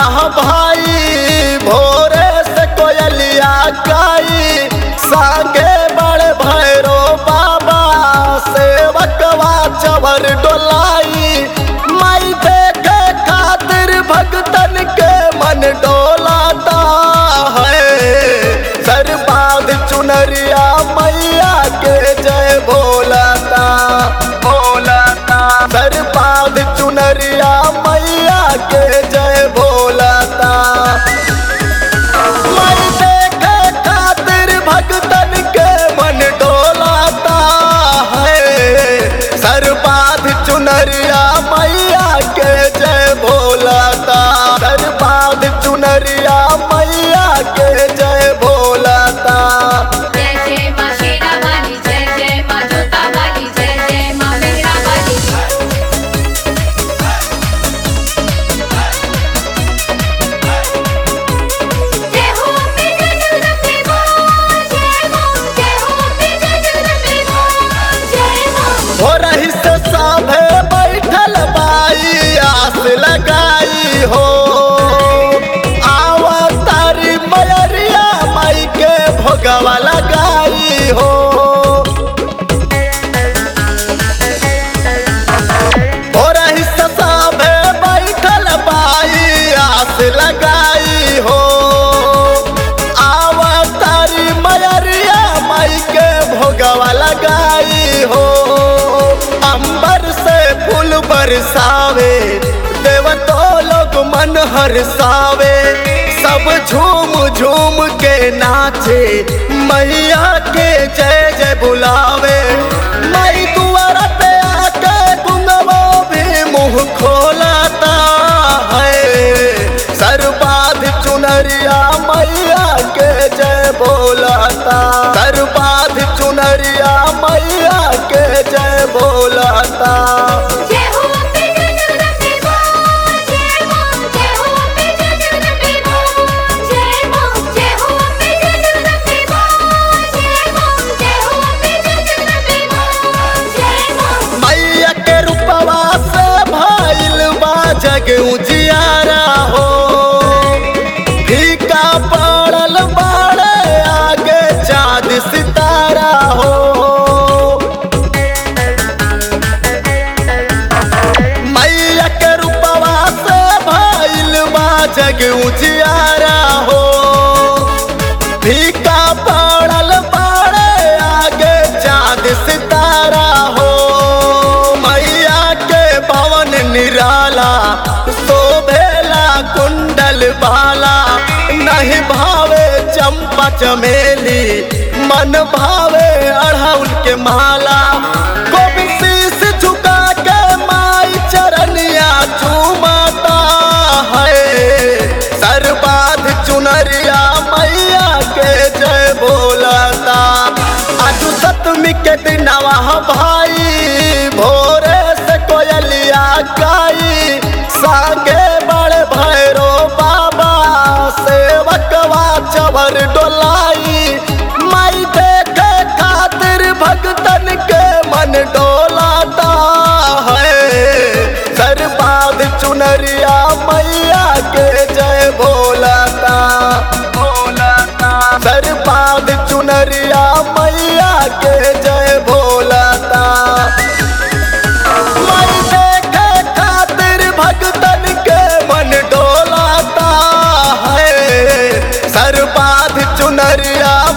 भाई भोरे से कोयलिया गाई संगे बड़े भैरो बाबा सेवकवा चवर डोलाई माई देखे खातिर भगतन के मन डोलाता है सर बांध चुनरिया मैया के जय भोलाता भोलाता सर बांध चुनरिया मैया के जय भोलाता मैं देखे खातिर भगतन के मन डोलाता है सर बांध चुनरिया मैया के जय भोलाता सर बांध चुनरिया मैया के जय भोलाता जय जय माँ शेरा वाली जय जय माँ जोता वाली जय जय माँ मेहरा वाली जय हो अम्बे जय जगदम्बे माँ जय माँ जय हो अम्बे जय जगदम्बे माँ जय माँ हो रही से साभे बैठल बाई आस लगाई हो आवा तारी मयरिया माई के भोगवा लगाई हो हो रही से साभे बैठल बाई आस लगाई हो आवा तारी मयरिया माई के भोगवा लगाई हो अंबर से फूल बरसावे देवतो लोग मन हरसावे सब झूम झूम के नाचे मैया के जय जय बुलावे मई दुआर पे आके गुंगवो भी मुंह खोलाता है सर बाध चुनरिया मैया के जय बोलाता सर बाध चुनरिया मैया के जय बोलाता जय हो अम्बे जय जगदम्बे माँ जय माँ जय हो अम्बे जय जगदम्बे माँ जय माँ जय हो अम्बे जय जगदम्बे माँ जय माँ जय हो अम्बे जय जगदम्बे माँ जय माँ मैया के रूपवा से भइल बा जग उजियारा हो फीका पड़ल बाड़े आगे चाँद सितारा हो मैया के रूपवा से भइल बा जग उजियारा हो फीका पड़ल बाड़े आगे चाँद सितारा हो मैया के पवन निराला शोभेला कुंडल बाला नहीं भावे चंपा चमेली मन भावे अढ़ौल के माला गोविंद शीश झुका के माई चरनिया चूमता है सर बाध चुनरिया मैया के जय बोलता आज सतमी के दिनवा भाई भोरे से कोयलिया गाई संगे बड़े भैरो बाबा सेवकवा चवर डोलाई माई देखे खातिर भगतन के मन डोलाता है सर बाध चुनरिया मैया के जय भोलाता भोलाता सर बाध चुनरिया मैया के जय भोलाता मैं देखे खातिर भगतन के मन डोलाता है सर बाध चुनरिया